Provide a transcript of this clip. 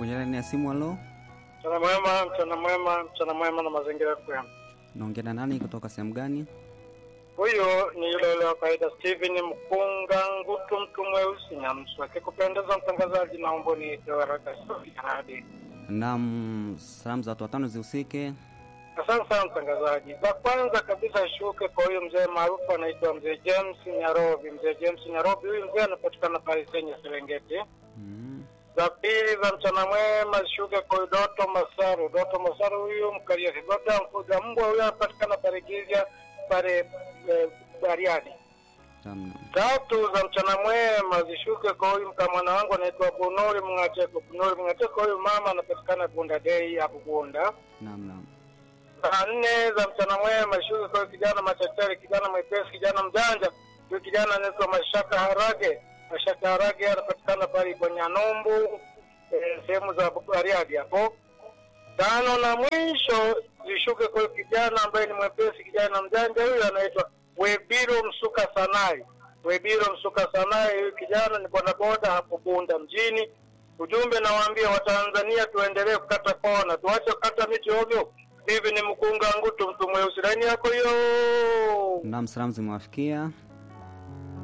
kwenye laini ya simu. Halo, Mchana mwema, mchana mwema, mchana mwema na mazingira kwema. naongea na nani kutoka sehemu gani? Huyo ni yule yule wa kawaida Steven Mkunga Ngutu, mtu mweusi Nyamsu. Akikupendeza mtangazaji, naomba niite waraka hadi. Naam, salamu za watu watano zihusike. Asante sana mtangazaji. Za kwanza kabisa shuke kwa huyu mzee maarufu anaitwa mzee James Nyarobi. Mzee James Nyarobi, huyu mzee anapatikana pale Senye Serengeti. Mm. za pili za mchana mwema shuke kwa Doto Masaru. Doto Masaru huyu mkalia Kigoda mfuga mbwa huyu anapatikana pale Gilja pale eh, Bariadi. Naam, Tatu za mchana mwema zishuke kwa huyu mkamwana wangu anaitwa Bunuri Mngateko. Bunuri Mngateko huyu mama anapatikana Bunda Dei hapo Bunda. naam, naam. Saa nne za mchana mwema shuke kwa huyu kijana machachari, kijana mwepesi, kijana mjanja. Huyu kijana anaitwa Mashaka Harage. Mashaka Harage anapatikana pale Bonyanombu, eh, sehemu za Bariadi hapo. Tano na mwisho zishuke kwa huyu kijana ambaye ni mwepesi, kijana mjanja. Huyu anaitwa Webiro Msuka Sanai. Webiro Msuka Sanai, huyu kijana ni bodaboda hapo Bunda mjini. Ujumbe nawaambia Watanzania, tuendelee kukata kona, tuache kukata miti ovyo. Hivi ni mkunga ngutu, mtu mweusi. Laini yako hiyo. Naam, salamu zimewafikia.